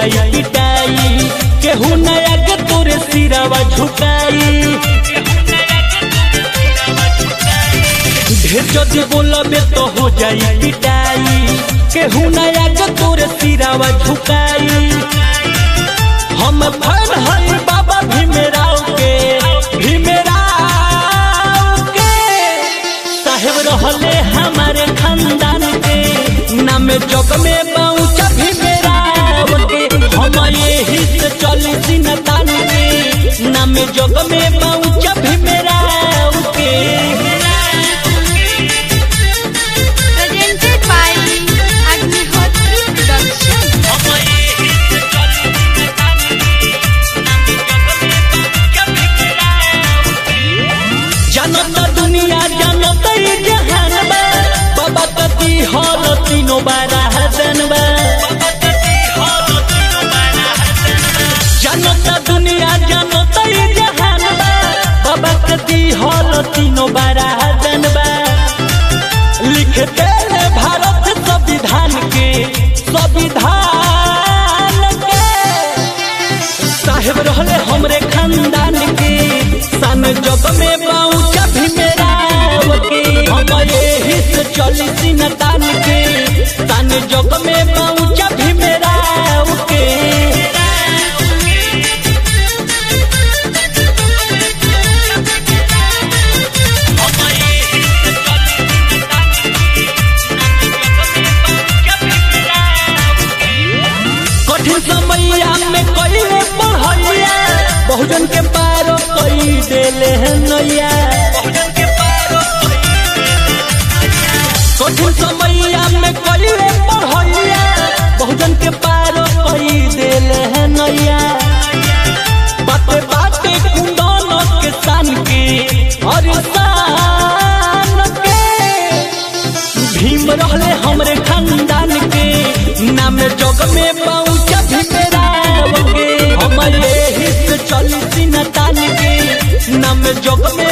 जाई पिटाई केहू नया के तोरे सिरावा झुकाई ढेर जदि बोलबे तो हो जाई पिटाई केहू नया के तोरे सिरावा झुकाई हम फन हई बाबा भीमराव के भीमराव के साहेब रहले हमारे खानदान के नाम जग में पहुंचा भीमराव के हम यही से चली सिनतान के नाम जग में पहुंचा भीमराव के presented by Agnihotri Production. जनता दुनिया जनता ई जहान बा बाबा कति हर तीनों बारा हसन बा जनता दुनिया जनता ई जहान बा बाबा कति हर तीनों बारा हसन बा लिखते हैं भारत संविधान के संविधान के साहेब रहले हमरे खानदान के सन जग में पहुंचा भीमराव के हम यही से चली सिनतान के सन जग में पहुंचा भीमराव के कठिन समैया में कइले पढ़ैया बहुजन के पारो कई देले हैं नैया कठिन समैया में कइले पढ़ैया बहुजन के पारो कई देले हैं नैया बाते बाते कुंदन के सान के और शान के भीम रहले हमरे खानदान के नाम जग में पहुंचा भीमराव के हम यही से चली सिनतान के नाम जग में